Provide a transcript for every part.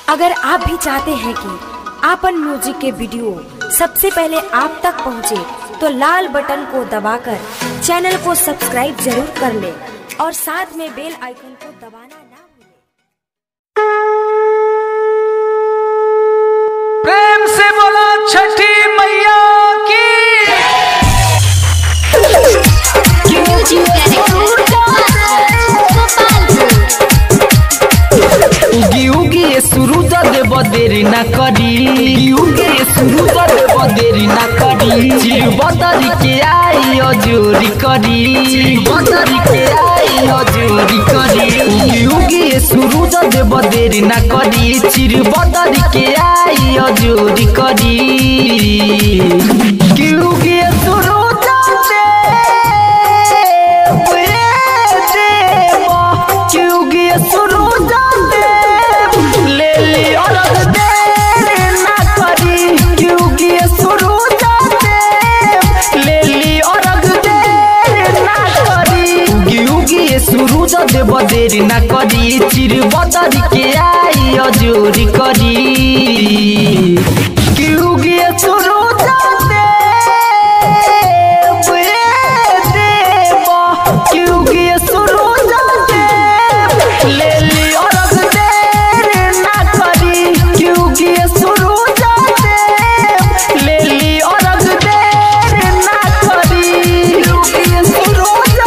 अगर आप भी चाहते हैं कि आपन म्यूजिक के वीडियो सबसे पहले आप तक पहुंचे, तो लाल बटन को दबाकर चैनल को सब्सक्राइब जरूर कर ले और साथ में बेल आइकन को दबाना ना भूलें। प्रेम से बोला छठी मैया की उगी उगी ये सुरुज देव देरी ना करी उगी उगी ये सुरुज देव देरी ना करी चिर बदरी के आई अजूरी करी चिर बदरी के आई अजूरी करी उगी उगी ये सुरुज देव देरी ना करी चिर बदरी के आई अजूरी करी उगी उगी ये सुरुज देव ये देव क्योंकि ये सुरुज देव ले ली औरत देर ना करी क्योंकि ये सुरुज देव ले ली औरत देर ना करी उगी उगी ये सुरुज देव देर ना करी चिर बदरी के आई अजूरी करी क्योंकि ये सुरुज देव ये देव क्योंकि ये सुरुज देव ले ली औरत देर ना करी क्योंकि ये सुरुज देव ले ली औरत देर ना करी क्योंकि ये सुरुज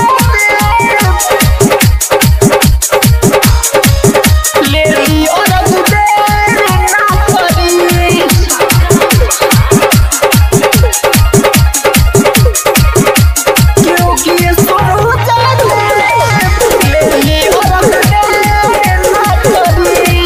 देव ले ली औरत देर ना करी क्योंकि ये सुरुज देव ले ली औरत देर ना करी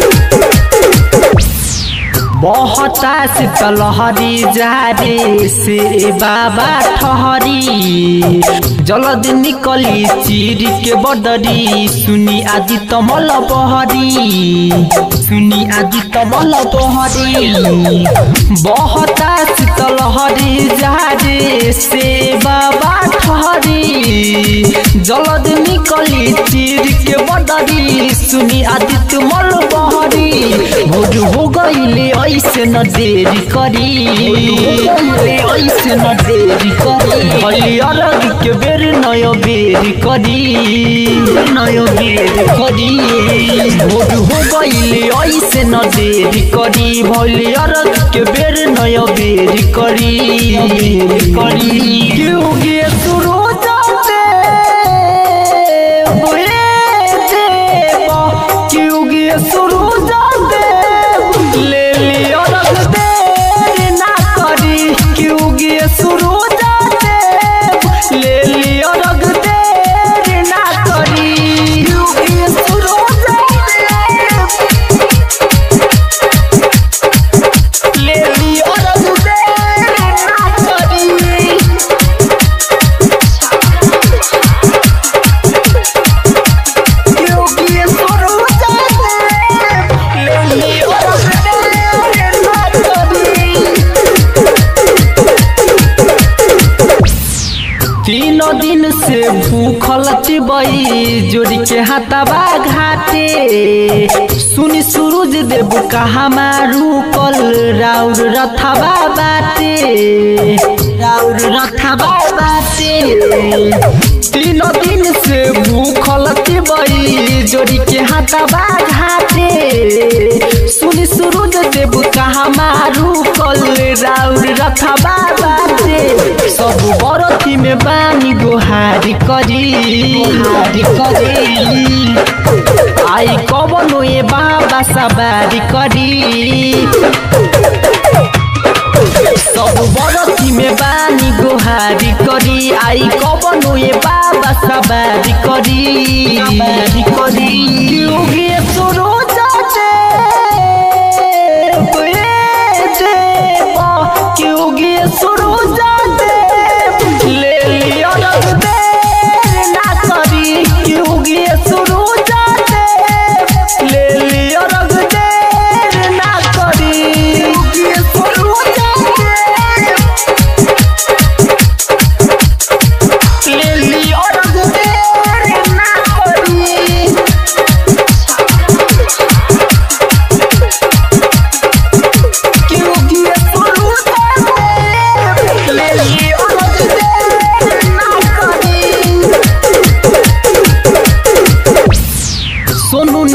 बहुता शीतल हरी जारे से बाबा ठहरी जलद निकली चिर के बदरी सुनी आदि तमल बहरी सुनी आदि तमल बहरी बहुता शीतल हरी जारे से बाबा ठहरी जलद निकली चिर के बदरी सुनी आदि तमल बहरी भोर हो गईले ऐसे न देरी करी ऐसे न देरी करी भली अरग के बेर नय बेरी करी नय बेरी करी भोर हो गईले ऐसे न देरी करी भली अरग के बेर नय बेरी करी बेरी करी क्यों गे सुरो जाते बोले देव क्यों गे सुरो जाते ले लियो रख देर ना करी क्यों गे सुरो जाते ले लियो रख देर ना करी क्यों गे सुरो जाते ले लियो रख देर ना करी क्योंकि ये सुरुज देव ले ली औरत देर ना करी तीन दिन से भूखल चिबई जोड़ी के हाथाबा घाटे सुनी सूरज देव कहा मारू कल राउर रथाबा बाटे राउर रथाबा बाटे तीन दिन से भूखल चिबई जोड़ी के हाथाबा घाटे सुनी सूरज देव कहा मारू कल राउर रथाबा बाटे सब बरथी में बानी गोहारी करी गोहारी करी आई कबनो ए बाबा सवारी करी सब बरथी में बानी गोहारी करी आई कबनो ए बाबा सवारी करी सवारी करी क्यों गे सुरो जाते क्यों गे सुरो जाते ले लियो रख देर ना करी क्यों गे सुरो जाते ले लियो रख देर ना करी क्यों गे सुरो जाते ले लियो रख देर ना करी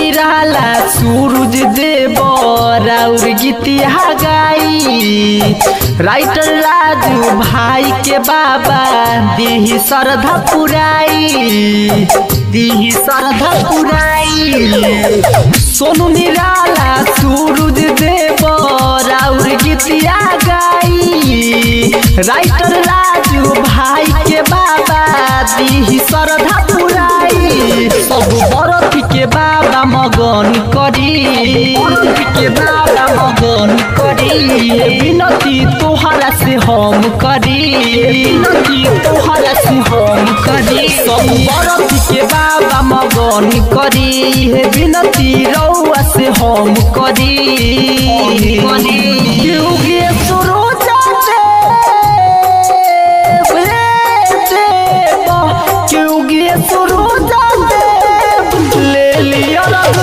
निराला सूरज देव राउर गीतिया गाई राइटर राजू भाई के बाबा दीही श्रद्धा पुराई दीही श्रद्धा पुराई सोनू निराला सूरज देव राउर गीतिया गाई राइटर राजू भाई के बाबा दीही श्रद्धा पुराई सब बरथ के बाबा मगन करी के बाबा मगन करी विनती तोहरा से हम करी विनती तोहरा से हम करी सब बरथ के बाबा मगन करी हे विनती रउआ से हम करी युगे सुरोजा देव हे देव युगे सुरोजा देव ले लिया रग